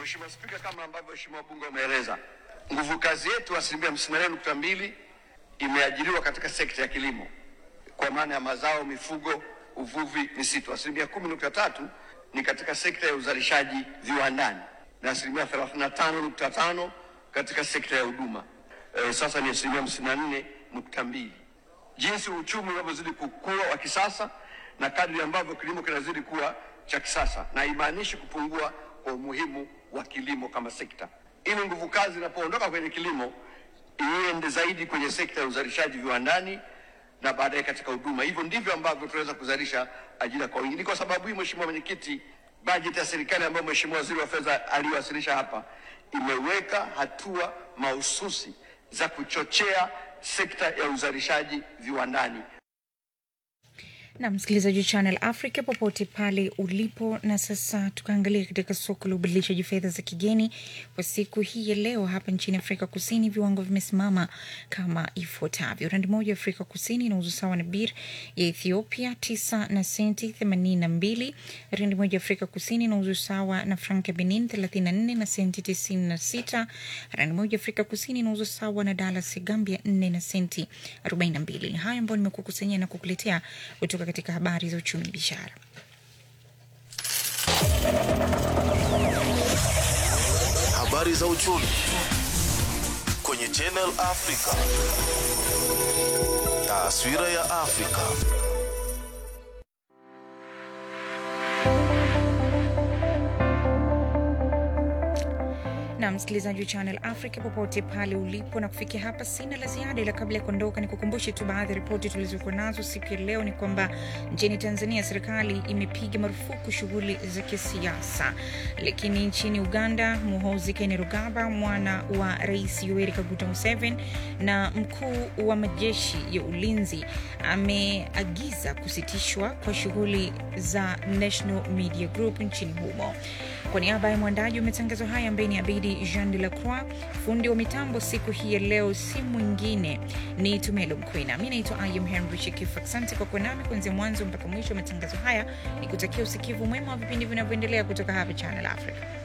Mheshimiwa Spika, kama ambavyo Mheshimiwa Bunge umeeleza, nguvu kazi yetu asilimia hamsini na nane nukta mbili imeajiriwa katika sekta ya kilimo kwa maana ya mazao, mifugo, uvuvi, misitu. Asilimia kumi nukta tatu ni katika sekta ya uzalishaji viwandani na asilimia thelathini na tano nukta tano katika sekta ya huduma. E, sasa ni asilimia hamsini na nne nukta mbili. Jinsi uchumi unavyozidi kukua wa kisasa na kadri ambavyo kilimo kinazidi kuwa cha kisasa, na haimaanishi kupungua kwa umuhimu wa kilimo kama sekta. Ili nguvu kazi inapoondoka kwenye kilimo iende zaidi kwenye sekta ya uzalishaji viwandani na baadaye katika huduma. Hivyo ndivyo ambavyo tunaweza kuzalisha ajira kwa wingi. Ni kwa sababu hii, Mheshimiwa Mwenyekiti, bajeti ya serikali ambayo Mheshimiwa Waziri wa Fedha aliwasilisha hapa imeweka hatua mahususi za kuchochea sekta ya uzalishaji viwandani. na msikilizaji wa Channel Africa popote pale ulipo. Na sasa tukaangalia katika soko la ubadilishaji fedha za kigeni kwa siku hii ya leo. Hapa nchini Afrika Kusini viwango vimesimama kama ifuatavyo: randi moja ya Afrika Kusini inauzwa sawa na bir ya Ethiopia tisa na senti themanini na mbili. Randi moja ya Afrika Kusini inauzwa sawa na frank ya Benin thelathini na nne na senti tisini na sita. Randi moja ya Afrika Kusini inauzwa sawa na dalas ya Gambia nne na senti arobaini na mbili. Ni hayo ambayo nimekukusanyia na kukuletea kutoka katika habari za uchumi biashara. Habari za uchumi kwenye Channel Africa. Taswira ya Afrika. na msikilizaji wa Channel Africa popote pale ulipo, na kufikia hapa sina la ziada, ila kabla ya kuondoka ni kukumbushe tu baadhi ya ripoti tulizokuwa nazo siku ya leo. Ni kwamba nchini Tanzania serikali imepiga marufuku shughuli za kisiasa, lakini nchini Uganda Muhoozi Kainerugaba, mwana wa Rais Yoweri Kaguta Museveni na mkuu wa majeshi ya ulinzi, ameagiza kusitishwa kwa shughuli za National Media Group nchini humo. Kwa niaba ya mwandaji wa matangazo haya ambaye ni Abidi Jean de la Croix, fundi wa mitambo siku hii ya leo si mwingine ni Tumelo Mkwina. Mi naitwa Ayum Henry Shekifu. Asante kwa kuwa nami kuanzia mwanzo mpaka mwisho wa matangazo haya, ni kutakia usikivu mwema wa vipindi vinavyoendelea kutoka hapa Channel Africa.